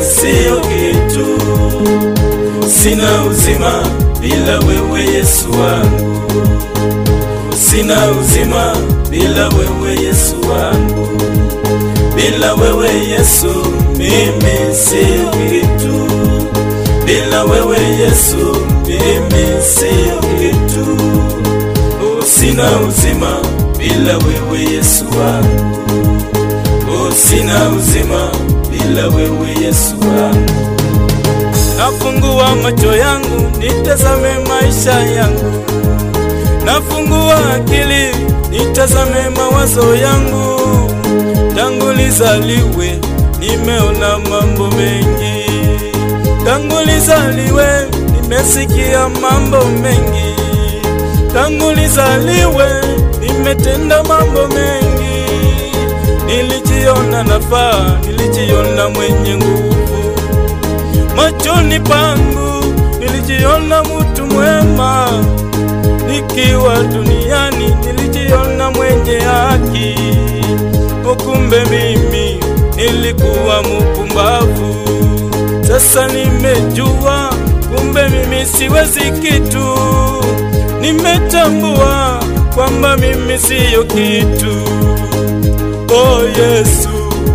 siyo kitu, sina uzima bila wewe Yesu wangu, sina uzima bila wewe Yesu wangu, bila wewe Yesu mimi siyo kitu, bila wewe Yesu mimi siyo kitu, oh, sina uzima bila wewe Yesu wangu, oh, sina uzima bila wewe Yesu wangu. Nafungua macho yangu nitazame maisha yangu, nafungua akili nitazame mawazo yangu. Tangu nizaliwe nimeona mambo mengi, tangu nizaliwe nimesikia mambo mengi, tangu nizaliwe nimetenda mambo mengi. Nilijiona nafaa, nilijiona mwenye nguvu machoni pangu nilijiona mutu mwema, nikiwa duniani nilijiona mwenye haki. Ukumbe mimi nilikuwa mupumbavu, sasa nimejua kumbe mimi siwezi kitu. Nimetambua kwamba mimi siyo kitu. Oh Yesu,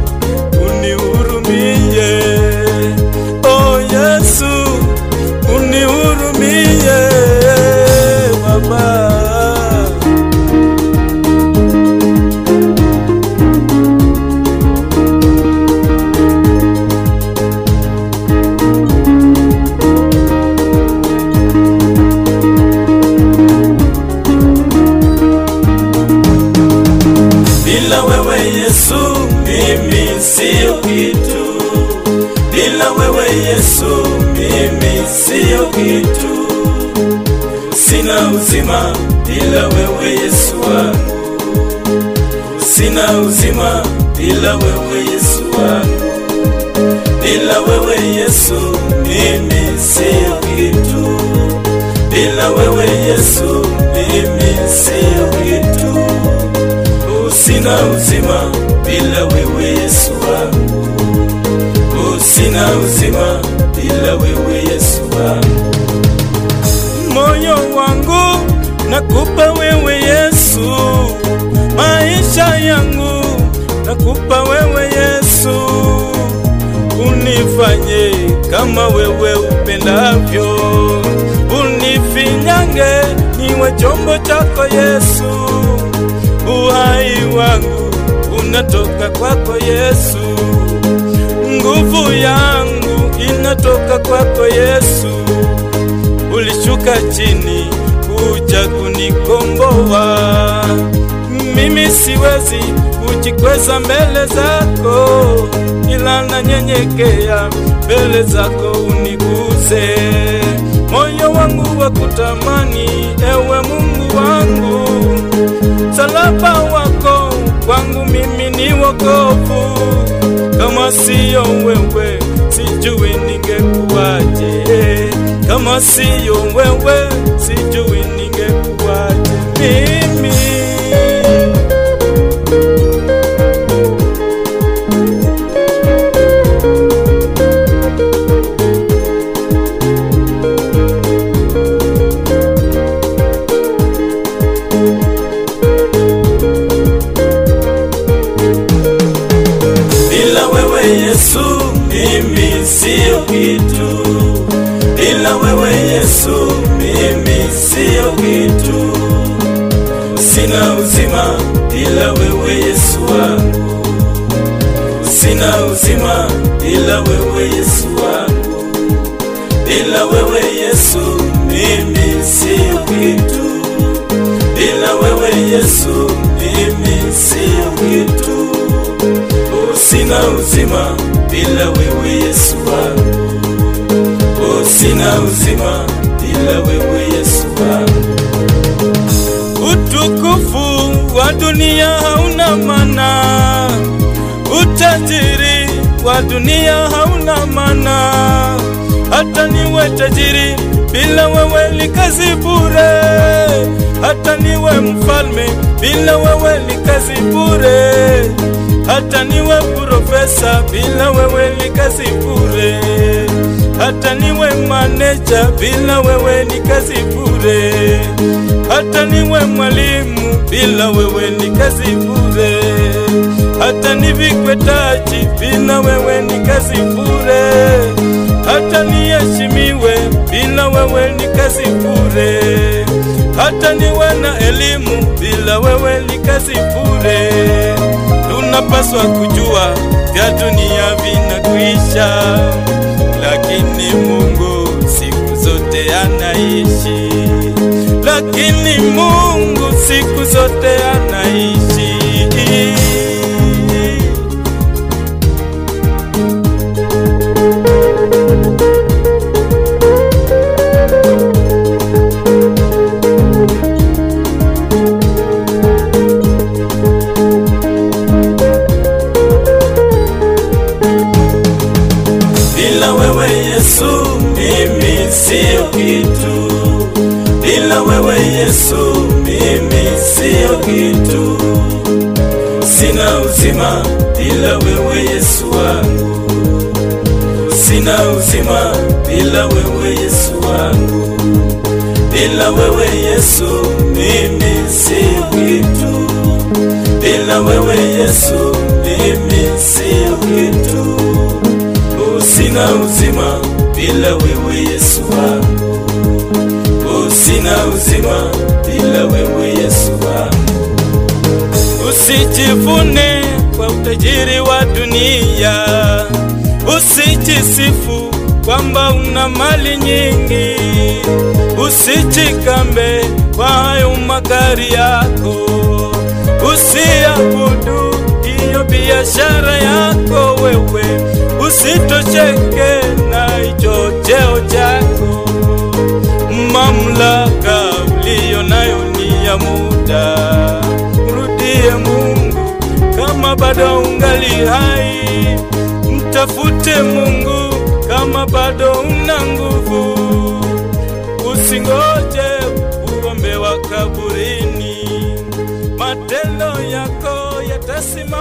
unihurumie. Oh Yesu, unihurumie Baba. Bila wewe Yesu, mimi siyo kitu. Bila wewe Yesu, mimi siyo kitu. Sina uzima bila wewe Yesu wangu, sina uzima bila wewe Yesu wangu. Bila wewe Yesu, mimi siyo kitu. Bila wewe Yesu, mimi siyo kitu. Oh, sina uzima bila wewe Yesu wangu. Oh, sina uzima bila wewe Yesu wangu. Moyo wangu nakupa wewe Yesu, maisha yangu nakupa wewe Yesu, unifanye kama wewe upendavyo, unifinyange niwe chombo chako Yesu, uhai wangu unatoka kwako Yesu, nguvu yangu inatoka kwako Yesu. Ulishuka chini kuja kunikomboa, mimi siwezi kujikweza mbele zako, ila nanyenyekea mbele zako uniguze. Moyo wangu wa kutamani, ewe Mungu wangu, msalaba wako kwangu mimi ni wokovu. Kama siyo wewe, sijui ningekuwaje. Kama siyo wewe, sijui ningekuwaje mimi. Bila wewe Yesu, mimi siyo kitu. Bila wewe Yesu, mimi siyo kitu. Sina uzima bila wewe Yesu wangu, sina uzima bila wewe Yesu wangu. Bila wewe Yesu, mimi siyo kitu. Bila wewe Yesu, mimi siyo kitu. Oh, sina uzima bila wewe Yesu wangu. Oh, sina uzima bila wewe Yesu wangu. Utukufu wa dunia hauna maana, utajiri wa dunia hauna maana. Hata niwe tajiri bila wewe ni kazi bure, hata niwe mfalme bila wewe ni kazi bure, hata niwe profesa, bila wewe ni kazi bure. Hata niwe maneja, bila wewe ni kazi bure. Hata niwe mwalimu, bila wewe ni kazi bure. Hata nivikwe taji, bila wewe ni kazi bure. Hata niheshimiwe, bila wewe ni kazi bure. Hata niwe na elimu, bila wewe ni kazi bure. Tunapaswa kujua vya dunia vinakwisha, lakini Mungu siku zote anaishi. Lakini Mungu siku zote anaishi. Bila wewe Yesu mimi sio kitu. Bila wewe Yesu mimi sio kitu. Sina uzima bila wewe Yesu wangu. Sina uzima bila wewe Yesu wangu. Bila wewe Yesu mimi sio kitu. Bila wewe Yesu mimi sio kitu. Sina uzima bila wewe Yesu wangu. Sina uzima bila wewe Yesu wangu. Usijivune kwa utajiri wa dunia, usijisifu kwamba una mali nyingi, usijikambe kwa hayo magari yako, usiabudu hiyo biashara yako wewe, usitosheke na hicho cheo chako. Mamlaka uliyo nayo ni ya muda, mrudie Mungu kama bado ungali hai, mtafute Mungu kama bado una nguvu, usingoje uombe wa kaburini, matendo yako yatasimama.